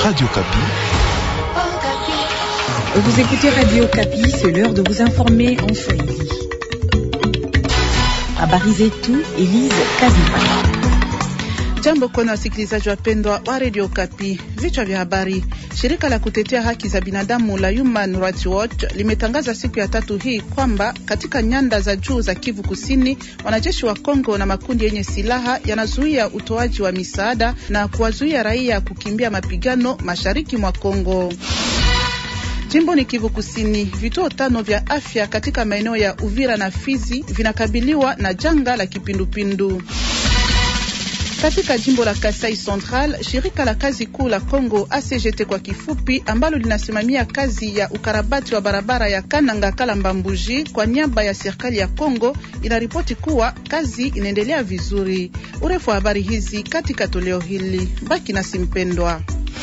Radio Kapi. Vous écoutez Radio Kapi, c'est l'heure de vous informer en Swahili. Habari zetu, Elise Kazimba. Jambo kwenu wasikilizaji wapendwa wa Radio Kapi. Vichwa vya habari. Shirika la kutetea haki za binadamu la Human Rights Watch limetangaza siku ya tatu hii kwamba katika nyanda za juu za Kivu Kusini, wanajeshi wa Kongo na makundi yenye silaha yanazuia utoaji wa misaada na kuwazuia raia kukimbia mapigano mashariki mwa Kongo. Jimbo ni Kivu Kusini, vituo tano vya afya katika maeneo ya Uvira na Fizi vinakabiliwa na janga la kipindupindu. Katika jimbo la Kasai Central, shirika la kazi kuu la Kongo ACGT kwa kifupi, ambalo linasimamia kazi ya ukarabati wa barabara ya Kananga Kalamba Mbuji kwa niaba ya serikali ya Kongo, inaripoti kuwa kazi inaendelea vizuri. Urefu wa habari hizi katika toleo hili, baki nasi mpendwa.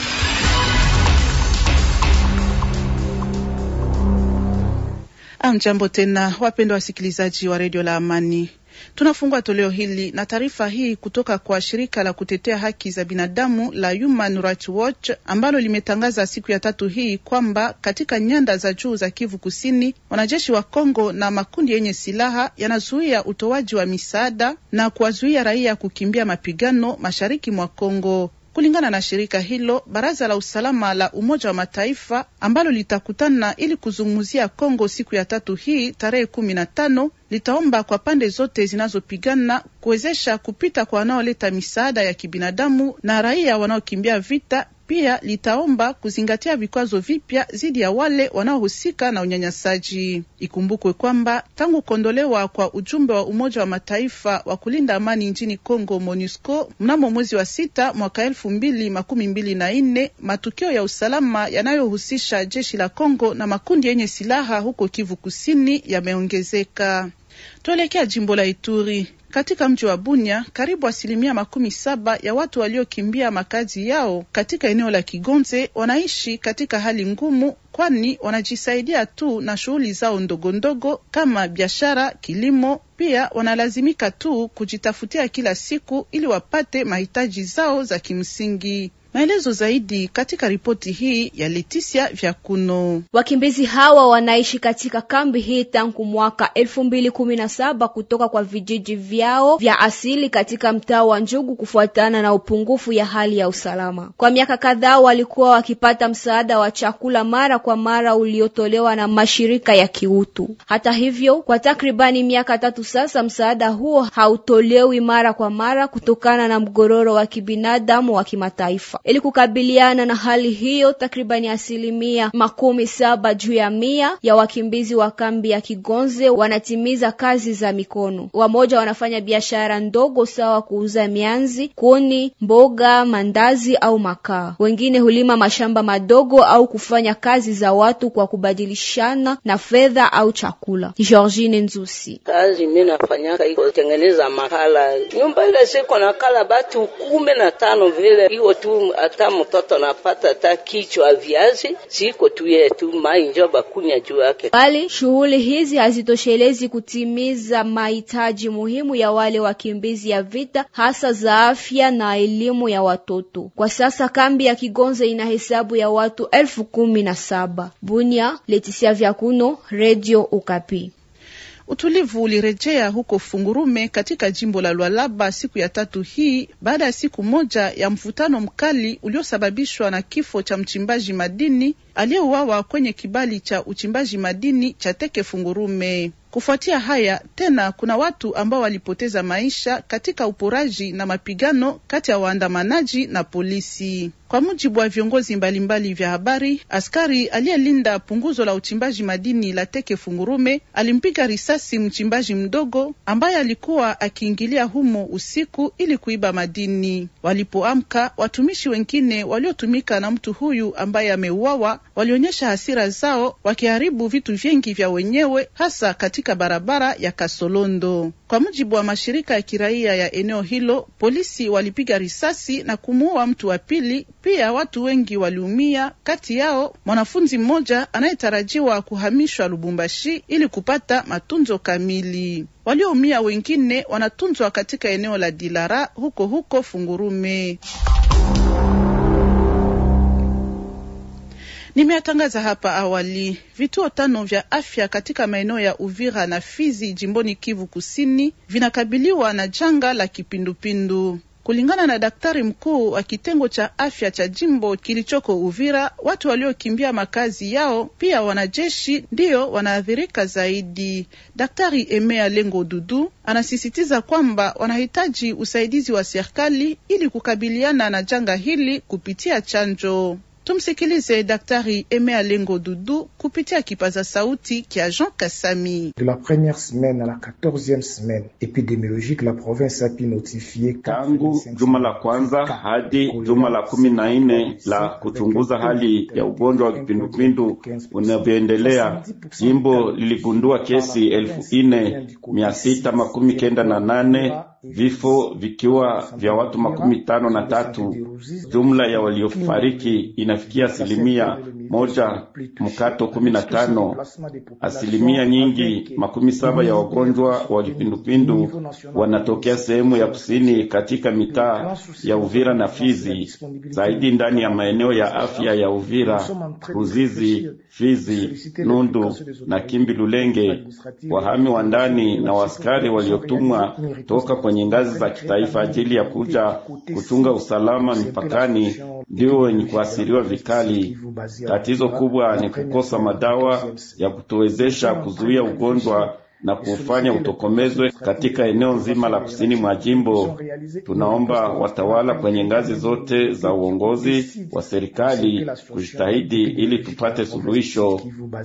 Amjambo tena wapendwa wasikilizaji wa redio la Amani. Tunafungua toleo hili na taarifa hii kutoka kwa shirika la kutetea haki za binadamu la Human Rights Watch ambalo limetangaza siku ya tatu hii kwamba katika nyanda za juu za Kivu Kusini, wanajeshi wa Kongo na makundi yenye silaha yanazuia utoaji wa misaada na kuwazuia raia kukimbia mapigano mashariki mwa Kongo. Kulingana na shirika hilo, baraza la usalama la Umoja wa Mataifa ambalo litakutana ili kuzungumzia Kongo siku ya tatu hii tarehe kumi na tano litaomba kwa pande zote zinazopigana kuwezesha kupita kwa wanaoleta misaada ya kibinadamu na raia wanaokimbia vita. Pia litaomba kuzingatia vikwazo vipya dhidi ya wale wanaohusika na unyanyasaji. Ikumbukwe kwamba tangu kuondolewa kwa ujumbe wa Umoja wa Mataifa wa kulinda amani nchini Congo, MONUSCO, mnamo mwezi wa sita mwaka elfu mbili makumi mbili na nne, matukio ya usalama yanayohusisha jeshi la Congo na makundi yenye silaha huko Kivu Kusini yameongezeka. Tuelekea jimbo la Ituri. Katika mji wa Bunya, karibu asilimia makumi saba ya watu waliokimbia makazi yao katika eneo la Kigonze wanaishi katika hali ngumu, kwani wanajisaidia tu na shughuli zao ndogo ndogo kama biashara, kilimo. Pia wanalazimika tu kujitafutia kila siku ili wapate mahitaji zao za kimsingi. Maelezo zaidi katika ripoti hii ya Leticia Vyakuno. Wakimbizi hawa wanaishi katika kambi hii tangu mwaka elfu mbili kumi na saba kutoka kwa vijiji vyao vya asili katika mtaa wa Njugu kufuatana na upungufu ya hali ya usalama. Kwa miaka kadhaa walikuwa wakipata msaada wa chakula mara kwa mara uliotolewa na mashirika ya kiutu. Hata hivyo, kwa takribani miaka tatu sasa msaada huo hautolewi mara kwa mara kutokana na mgororo wa kibinadamu wa kimataifa. Ili kukabiliana na hali hiyo, takribani asilimia makumi saba juu ya mia ya wakimbizi wa kambi ya Kigonze wanatimiza kazi za mikono. Wamoja wanafanya biashara ndogo sawa kuuza mianzi, kuni, mboga, mandazi au makaa. Wengine hulima mashamba madogo au kufanya kazi za watu kwa kubadilishana na fedha au chakula. Georgine Nzusi: kazi mimi nafanyaka iko tengeneza makala nyumba ile siko na kala batu kumi na tano vile hiyo tu hata mtoto napata hata kichwa viazi siko tu yetu mai njo bakunya juu yake. Bali shughuli hizi hazitoshelezi kutimiza mahitaji muhimu ya wale wakimbizi ya vita, hasa za afya na elimu ya watoto. Kwa sasa kambi ya Kigonze ina hesabu ya watu elfu kumi na saba. Bunia, Letisia Vyakuno, Radio Okapi. Utulivu ulirejea huko Fungurume katika jimbo la Lualaba siku ya tatu hii baada ya siku moja ya mvutano mkali uliosababishwa na kifo cha mchimbaji madini aliyeuawa kwenye kibali cha uchimbaji madini cha Teke Fungurume. Kufuatia haya tena, kuna watu ambao walipoteza maisha katika uporaji na mapigano kati ya waandamanaji na polisi. Kwa mujibu wa viongozi mbalimbali vya habari, askari aliyelinda punguzo la uchimbaji madini la Teke Fungurume alimpiga risasi mchimbaji mdogo ambaye alikuwa akiingilia humo usiku ili kuiba madini. Walipoamka, watumishi wengine waliotumika na mtu huyu ambaye ameuawa walionyesha hasira zao, wakiharibu vitu vingi vya wenyewe, hasa katika barabara ya Kasolondo. Kwa mujibu wa mashirika ya kiraia ya eneo hilo, polisi walipiga risasi na kumuua mtu wa pili. Pia watu wengi waliumia, kati yao mwanafunzi mmoja anayetarajiwa kuhamishwa Lubumbashi ili kupata matunzo kamili. Walioumia wengine wanatunzwa katika eneo la Dilara huko huko Fungurume. Tumeyatangaza hapa awali, vituo tano vya afya katika maeneo ya Uvira na Fizi jimboni Kivu Kusini vinakabiliwa na janga la kipindupindu. Kulingana na daktari mkuu wa kitengo cha afya cha jimbo kilichoko Uvira, watu waliokimbia makazi yao pia wanajeshi ndiyo wanaathirika zaidi. Daktari Emea Lengo Dudu anasisitiza kwamba wanahitaji usaidizi wa serikali ili kukabiliana na janga hili kupitia chanjo. Tumsikilize Daktari Emea Lengo Dudu kupitia kipaza sauti kya Jean Kasami. De la première semaine à la quatorzième semaine epidemiologique la province a pu notifier tangu juma la kwanza hadi juma la kumi na nne la kuchunguza hali ya ugonjwa wa kipindupindu unavyoendelea, jimbo liligundua kesi elfu ine mia sita makumi kenda na nane vifo vikiwa vya watu makumi tano na tatu. Jumla ya waliofariki inafikia asilimia moja mkato kumi na tano. Asilimia nyingi makumi saba ya wagonjwa wa kipindupindu wanatokea sehemu ya kusini katika mitaa ya Uvira na Fizi, zaidi ndani ya maeneo ya afya ya Uvira, Ruzizi, Fizi, Nundu na Kimbi Lulenge. Wahami wa ndani na waskari waliotumwa toka kwenye ngazi za kitaifa ajili ya kuja kuchunga usalama mipakani ndio wenye kuasiriwa vikali. Tatizo kubwa ni kukosa madawa ya kutuwezesha kuzuia ugonjwa na kuufanya utokomezwe katika eneo nzima la kusini mwa jimbo. Tunaomba watawala kwenye ngazi zote za uongozi wa serikali kujitahidi ili tupate suluhisho.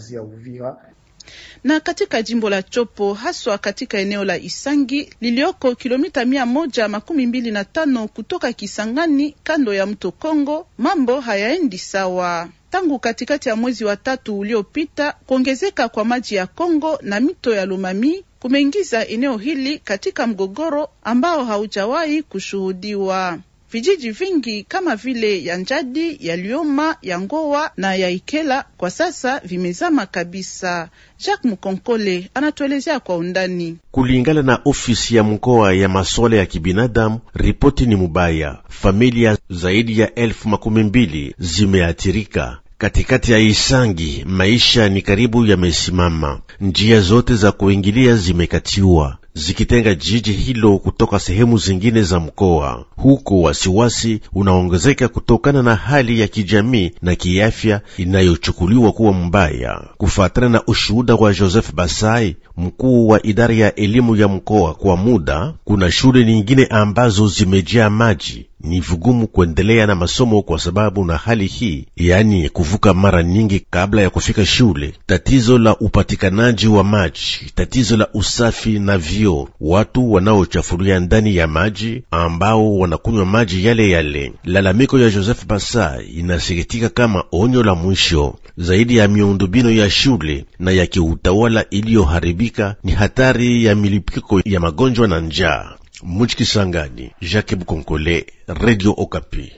Na katika jimbo la Chopo haswa katika eneo la Isangi lilioko kilomita mia moja makumi mbili na tano kutoka Kisangani kando ya mto Kongo, mambo hayaendi sawa tangu katikati ya mwezi wa tatu uliopita. Kuongezeka kwa maji ya Kongo na mito ya Lumami kumeingiza eneo hili katika mgogoro ambao haujawahi kushuhudiwa. Vijiji vingi kama vile ya Njadi, ya Lioma, ya Ngowa na ya Ikela kwa sasa vimezama kabisa. Jacques Mukonkole anatuelezea kwa undani. Kulingana na ofisi ya mkoa ya masuala ya kibinadamu, ripoti ni mubaya. Familia zaidi ya elfu makumi mbili zimeathirika. Katikati ya Isangi maisha ni karibu yamesimama, njia zote za kuingilia zimekatiwa zikitenga jiji hilo kutoka sehemu zingine za mkoa. Huko wasiwasi unaongezeka kutokana na hali ya kijamii na kiafya inayochukuliwa kuwa mbaya. Kufuatana na ushuhuda wa Joseph Basai, mkuu wa idara ya elimu ya mkoa, kwa muda kuna shule nyingine ambazo zimejaa maji ni vigumu kuendelea na masomo kwa sababu na hali hii, yaani kuvuka mara nyingi kabla ya kufika shule, tatizo la upatikanaji wa maji, tatizo la usafi na vyoo, watu wanaochafulia ndani ya maji ambao wanakunywa maji yale yale. Lalamiko ya Joseph Basa inasikitika kama onyo la mwisho. Zaidi ya miundombinu ya shule na ya kiutawala iliyoharibika, ni hatari ya milipuko ya magonjwa na njaa. Mujikisangani, Jacques Bukonkole, Radio Okapi.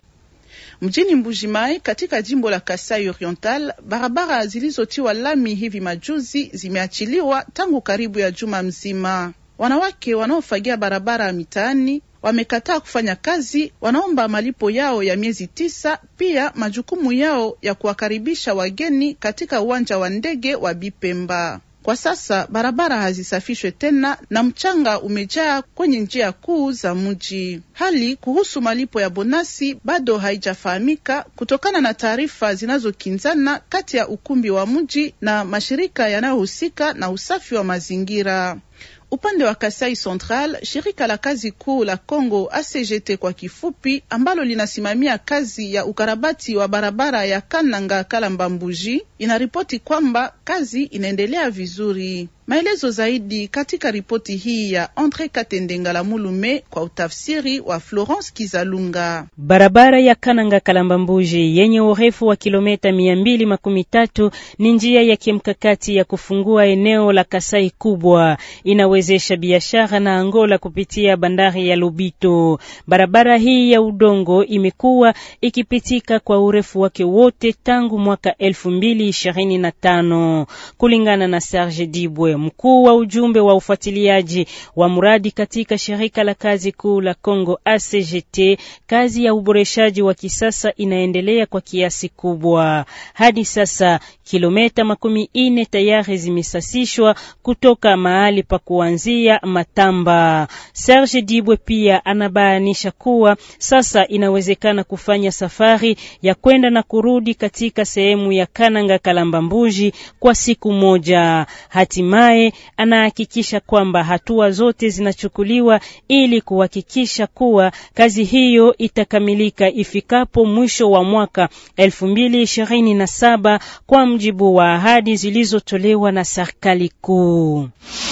Mjini Mbujimai katika jimbo la Kasai Oriental, barabara zilizotiwa lami hivi majuzi zimeachiliwa tangu karibu ya juma mzima. Wanawake wanaofagia barabara mitaani wamekataa kufanya kazi, wanaomba malipo yao ya miezi tisa, pia majukumu yao ya kuwakaribisha wageni katika uwanja wa ndege wa Bipemba. Kwa sasa barabara hazisafishwe tena na mchanga umejaa kwenye njia kuu za mji. Hali kuhusu malipo ya bonasi bado haijafahamika kutokana na taarifa zinazokinzana kati ya ukumbi wa mji na mashirika yanayohusika na usafi wa mazingira. Upande wa Kasai Central, shirika la kazi kuu la Congo ACGT kwa kifupi, ambalo linasimamia kazi ya ukarabati wa barabara ya Kananga Kalamba Mbuji, inaripoti kwamba kazi inaendelea vizuri. Maelezo zaidi katika ripoti hii ya Andre Katendengala Mulume kwa utafsiri wa Florence Kizalunga. Barabara ya Kananga Kalamba Mbuji yenye urefu wa kilomita mia mbili makumi tatu ni njia ya kimkakati ya kufungua eneo la Kasai kubwa, inawezesha biashara na Angola kupitia bandari ya Lobito. Barabara hii ya udongo imekuwa ikipitika kwa urefu wake wote tangu mwaka elfu mbili ishirini na tano kulingana na Serge Dibwe Mkuu wa ujumbe wa ufuatiliaji wa mradi katika shirika la kazi kuu la Congo ACGT, kazi ya uboreshaji wa kisasa inaendelea kwa kiasi kubwa. Hadi sasa kilomita makumi ine tayari zimesasishwa kutoka mahali pa kuanzia Matamba. Serge Dibwe pia anabainisha kuwa sasa inawezekana kufanya safari ya kwenda na kurudi katika sehemu ya Kananga Kalamba Mbuji kwa siku moja. Hatimaye anahakikisha kwamba hatua zote zinachukuliwa ili kuhakikisha kuwa kazi hiyo itakamilika ifikapo mwisho wa mwaka 2027 kwa mjibu wa ahadi zilizotolewa na serikali kuu.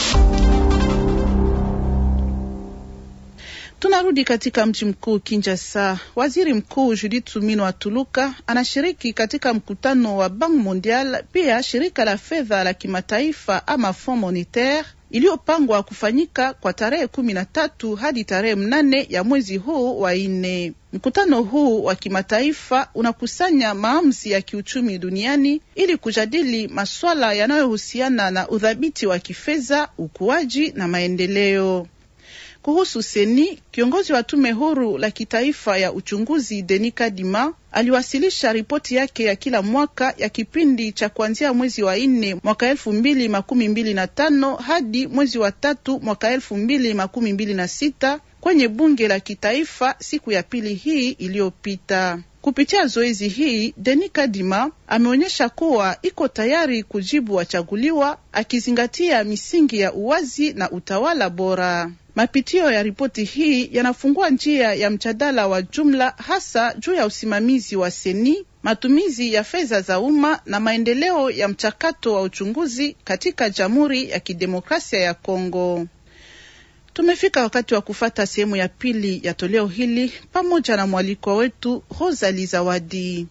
Tunarudi katika mji mkuu Kinshasa. Waziri Mkuu Judith Suminwa Tuluka anashiriki katika mkutano wa Bank Mondial, pia shirika la fedha la kimataifa ama Fond Monetaire iliyopangwa kufanyika kwa tarehe kumi na tatu hadi tarehe mnane ya mwezi huu wa nne. Mkutano huu wa kimataifa unakusanya maamuzi ya kiuchumi duniani ili kujadili masuala yanayohusiana na udhabiti wa kifedha, ukuaji na maendeleo. Kuhusu Seni, kiongozi wa tume huru la kitaifa ya uchunguzi Denis Kadima aliwasilisha ripoti yake ya kila mwaka ya kipindi cha kuanzia mwezi wa nne mwaka elfu mbili makumi mbili na tano hadi mwezi wa tatu mwaka elfu mbili makumi mbili na sita kwenye bunge la kitaifa siku ya pili hii iliyopita. Kupitia zoezi hii, Denis Kadima ameonyesha kuwa iko tayari kujibu wachaguliwa, akizingatia misingi ya uwazi na utawala bora. Mapitio ya ripoti hii yanafungua njia ya mjadala wa jumla, hasa juu ya usimamizi wa seni, matumizi ya fedha za umma na maendeleo ya mchakato wa uchunguzi katika Jamhuri ya Kidemokrasia ya Kongo. Tumefika wakati wa kufata sehemu ya pili ya toleo hili pamoja na mwalikwa wetu Rosali Zawadi.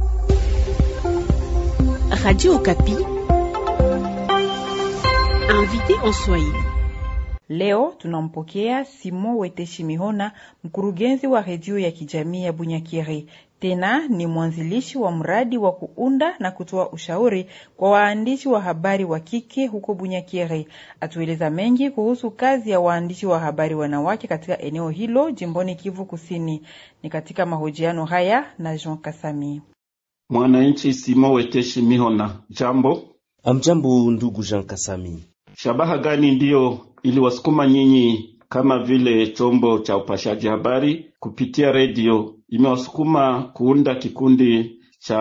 Radio Okapi, invité en Swahili. Leo tunampokea Simon Weteshi Mihona, mkurugenzi wa redio ya kijamii ya Bunyakiri. Tena ni mwanzilishi wa mradi wa kuunda na kutoa ushauri kwa waandishi wa habari wa kike huko Bunyakiri. Atueleza mengi kuhusu kazi ya waandishi wa habari wanawake katika eneo hilo jimboni Kivu Kusini. Ni katika mahojiano haya na Jean Kasami. Mwananchi Simon Weteshi Mihona, jambo. Amjambo ndugu Jean Kasami. Shabaha gani ndiyo iliwasukuma nyinyi kama vile chombo cha upashaji habari kupitia redio imewasukuma kuunda kikundi cha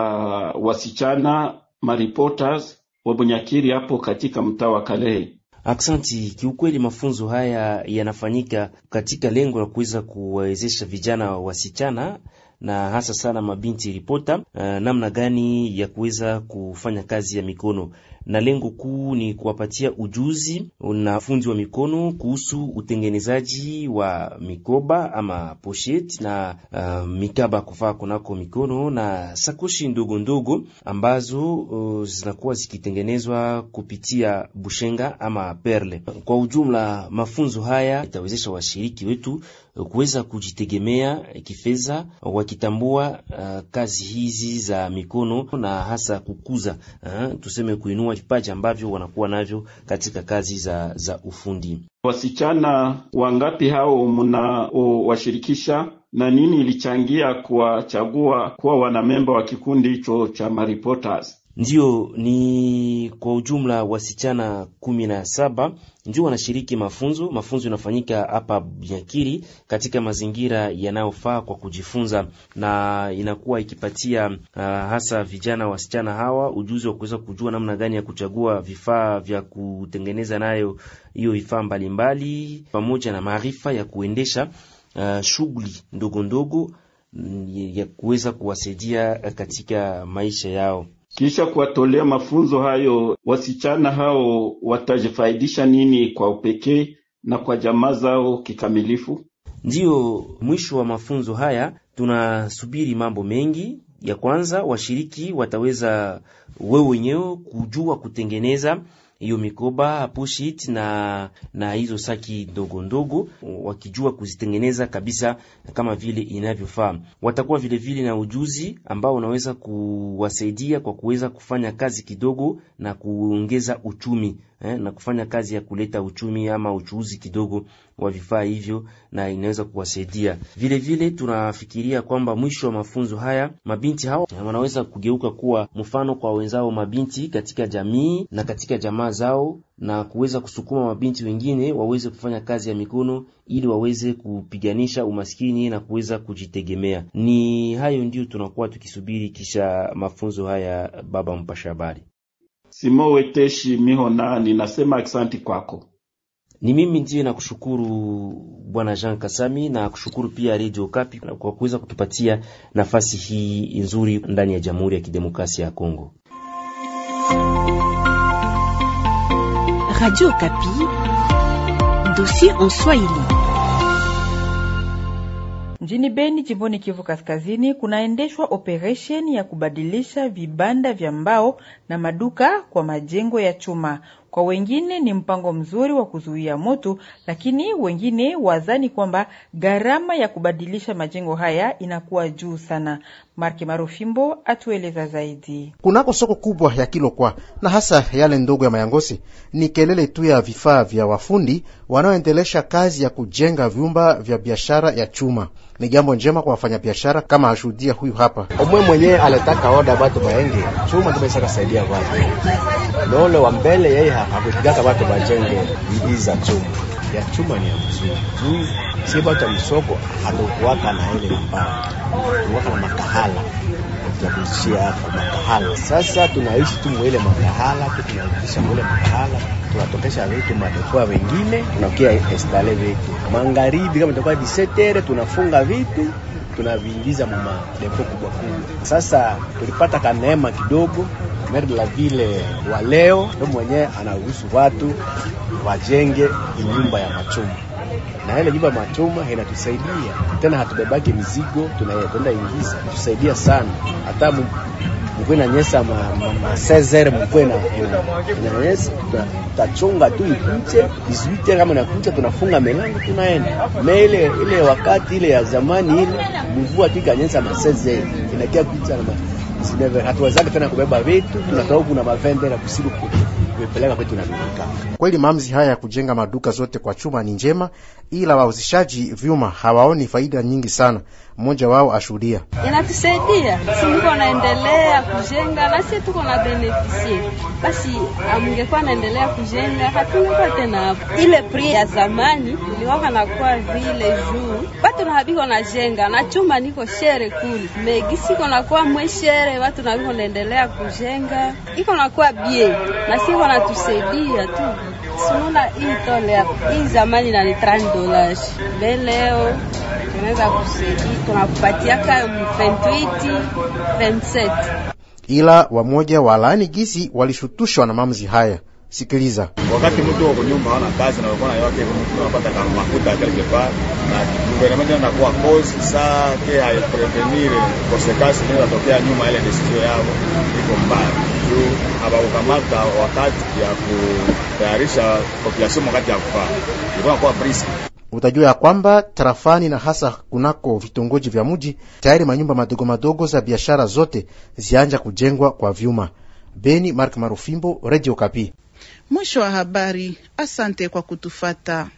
wasichana mareporters wa Bunyakiri hapo katika mtaa wa Kalehe? Aksanti. Kiukweli, mafunzo haya yanafanyika katika lengo la kuweza kuwawezesha vijana wasichana na hasa sana mabinti ripota, uh, namna gani ya kuweza kufanya kazi ya mikono, na lengo kuu ni kuwapatia ujuzi na fundi wa mikono kuhusu utengenezaji wa mikoba ama posheti na uh, mikaba kufaa kunako mikono na sakoshi ndogo ndogo ambazo uh, zinakuwa zikitengenezwa kupitia bushenga ama perle. Kwa ujumla, mafunzo haya itawezesha washiriki wetu kuweza kujitegemea kifedha wakitambua uh, kazi hizi za mikono na hasa kukuza uh, tuseme kuinua vipaji ambavyo wanakuwa navyo katika kazi za, za ufundi. Wasichana wangapi hao mnaowashirikisha na nini ilichangia kuwachagua kuwa wanamemba wa kikundi hicho cha mareporters? Ndiyo, ni kwa ujumla wasichana kumi na saba ndio wanashiriki mafunzo. Mafunzo yanafanyika hapa Bunyakiri katika mazingira yanayofaa kwa kujifunza, na inakuwa ikipatia uh, hasa vijana wasichana hawa ujuzi wa kuweza kujua namna gani ya kuchagua vifaa vya kutengeneza nayo hiyo vifaa mbalimbali, pamoja na maarifa ya kuendesha uh, shughuli ndogo ndogo ya kuweza kuwasaidia katika maisha yao. Kisha kuwatolea mafunzo hayo, wasichana hao watajifaidisha nini kwa upekee na kwa jamaa zao kikamilifu? Ndiyo, mwisho wa mafunzo haya tunasubiri mambo mengi. Ya kwanza, washiriki wataweza wewe wenyewe kujua kutengeneza hiyo mikoba pushit na na hizo saki ndogo ndogo, wakijua kuzitengeneza kabisa kama vile inavyofaa. Watakuwa vile vile na ujuzi ambao unaweza kuwasaidia kwa kuweza kufanya kazi kidogo na kuongeza uchumi eh, na kufanya kazi ya kuleta uchumi ama uchuuzi kidogo wa vifaa hivyo, na inaweza kuwasaidia vile vile. Tunafikiria kwamba mwisho wa mafunzo haya mabinti hao wanaweza kugeuka kuwa mfano kwa wenzao mabinti katika jamii na katika jamaa zao, na kuweza kusukuma mabinti wengine waweze kufanya kazi ya mikono ili waweze kupiganisha umaskini na kuweza kujitegemea. Ni hayo ndio tunakuwa tukisubiri kisha mafunzo haya. Baba mpasha habari Simo Weteshi Mihona, ninasema aksanti kwako. Ni mimi ndiye nakushukuru Bwana Jean Kasami na kushukuru pia Radio Kapi kwa kuweza kutupatia nafasi hii nzuri ndani ya Jamhuri ya Kidemokrasia ya Kongo. Radio Kapi, dossier en Swahili. Mjini Beni, jimboni Kivu Kaskazini, kunaendeshwa operesheni ya kubadilisha vibanda vya mbao na maduka kwa majengo ya chuma. Kwa wengine ni mpango mzuri wa kuzuia moto, lakini wengine wazani kwamba gharama ya kubadilisha majengo haya inakuwa juu sana. Marke Marufimbo atueleza zaidi. Kunako soko kubwa ya Kilokwa na hasa yale ndogo ya Mayangosi, ni kelele tu ya vifaa vya wafundi wanaoendelesha kazi ya kujenga vyumba vya biashara ya chuma. Ni jambo njema kwa wafanyabiashara, kama ashuhudia huyu hapa. Omwe mwenyewe aletaka oda batu baenge chuma, tumesha kasaidia watu lole wa mbele, yeye hakutigaka watu bajenge bidii za chuma ya chuma ni ya mzuri juu si batu ya msoko hatukuwaka na ile mbao tuwaka na makahala ya kuishia hapo makahala. Sasa tunaishi tu mwele makahala tu, tunaikisha mwele makahala, tunatokesha vitu madekoa wengine, tunakia estale vitu magharibi, kama itakuwa disetere, tunafunga vitu tunaviingiza mama depo kubwa kubwa. Sasa tulipata kaneema kidogo, maire de la ville wa leo ndo mwenyewe anaruhusu watu wajenge nyumba ya machuma na ile nyumba machuma inatusaidia tena, hatubebaki mizigo, tunaenda ingiza, tusaidia sana. Hata mkwe na nyesa ma, ma, ma sezer mkwe na inanyesa, tutachunga tu ikuche 18 kama nakucha, tunafunga milango tunaenda mele. Ile wakati ile ya zamani ile mvua tu ikanyesa ma sezer inakia kucha na sineve, hatuwezaki tena kubeba vitu, tunatoka kuna mavende na kusiru kupeleka kwetu na duka. Kweli maamuzi haya ya kujenga maduka zote kwa chuma ni njema, ila wauzishaji vyuma hawaoni faida nyingi sana. Mmoja wao ashuhudia: inatusaidia si niko naendelea kujenga na sisi tuko na benefisie, basi amungekuwa naendelea kujenga hatungekuwa tena hapo. Ile pri ya zamani iliwaka nakuwa vile juu batu na habiko na jenga na chuma niko shere kuli megisi iko nakuwa mweshere watu na biko naendelea kujenga iko nakuwa bie na siko natusaidia tu Sununa hii tole hapa. Hii zamani na ni 30 dollars. Leo tunaweza kusaidia tunakupatia kama 28, 27. Ila wamoja walaani gisi walishutushwa na maamuzi haya. Sikiliza. Wakati mtu wako nyumba hana kazi na wakona yake mtu anapata kama makuta quelque part na gouvernement anakuwa cause saa ke hai prevenir konsekansi inayotokea nyuma ile decision yao iko mbaya juu hawakukamata wakati ya kutayarisha population wakati ya kufaa ilikuwa kwa brisk. Utajua ya kwamba tarafani na hasa kunako vitongoji vya mji tayari manyumba madogo madogo za biashara zote zianja kujengwa kwa vyuma. Beni, Mark Marufimbo, Radio Kapi. Mwisho wa habari. Asante kwa kutufata.